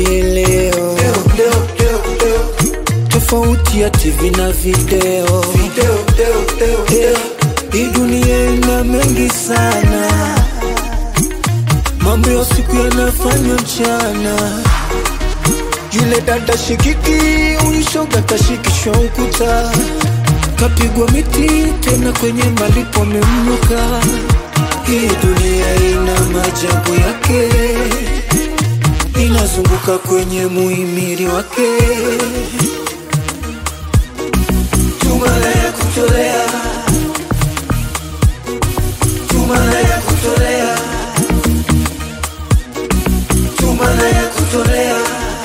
leo tofauti ya TV na video, Eh, hii dunia ina mengi sana, mambo ya siku yanafanywa mchana. Yule dada shikiki, huyu shoga kashikishwa ukuta, kapigwa miti tena kwenye malipo amemnuka. Hii dunia ina maajabu yake, inazunguka kwenye muhimili wake. Tumala ya kutolea, tumala ya kutolea, tumala ya kutolea,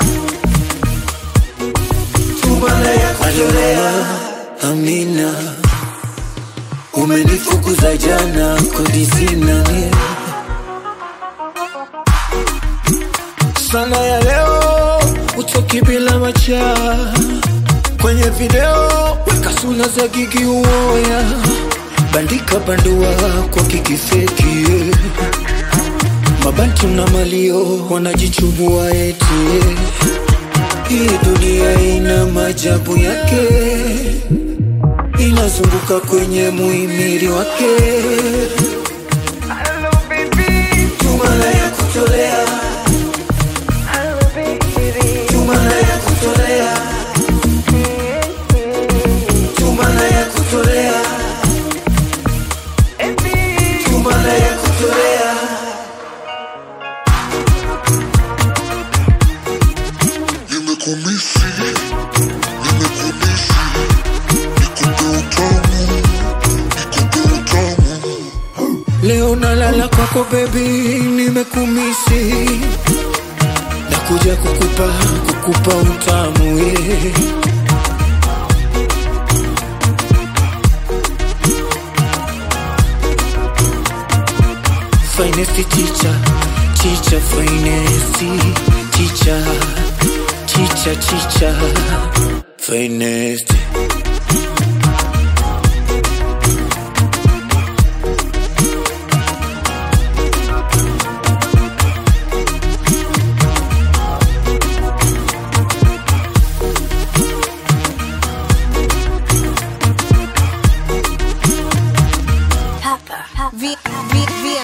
tumala ya kutolea. Amina, umenifukuza jana, kodi sina sana ya leo, utoki bila macha kwenye video, weka sura za gigi uoya, bandika bandua kwa kikifeki yeah. Mabantu na malio wanajichubua eti yeah. Hii dunia ina maajabu yake, inazunguka kwenye muhimili wake. Hello baby, Tumala ya kutolea, hello baby, tumala ya kutolea, tumala ya kutolea, baby. tumala ya kutolea. Nimekumisi, nimekumisi, nikupe utamu, nikupe utamu. Leo nalala kwako baby, nimekumisi nakuja kukupa kukupa utamu yeah. Finest teacher, teacher, finest teacher, teacher, teacher, finest.